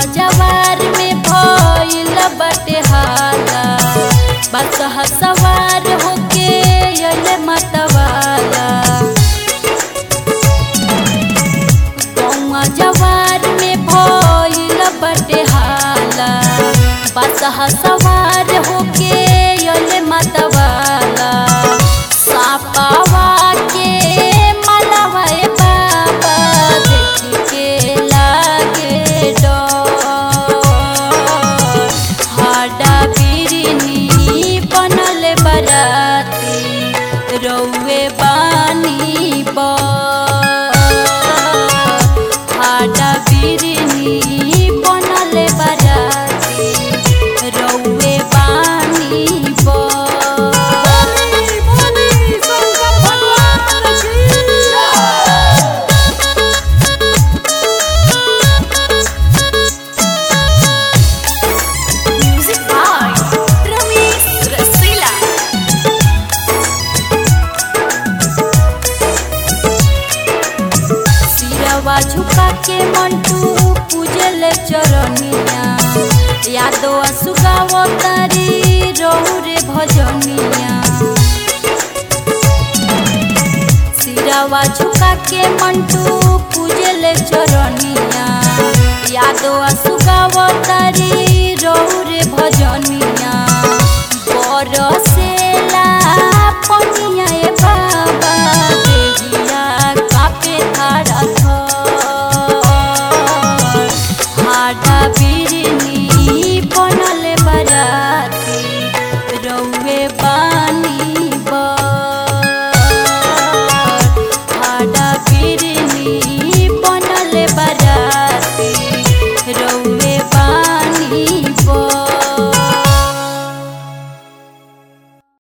जवार में भइल बटे हाला बसहा सवार होके अइले मतवाला गौवा जवार में भइल बटे हाला बसहा सवार होके अइले मतवाला सापावा के मलवा ए बाबा देख के लागे डर हाडा बिरनी बनल बराती रौवे बानी बर हाडा बिरनी बनल बराती रौवे बानी बर Music by Ramesh Rasila. सिरवा झुका के मंटू पूजल चरनिया यादो सुगाव तारी रहु रे भजनिया सिरवा झुका के मंटू पूजल चरनिया यादो सुगाव तारी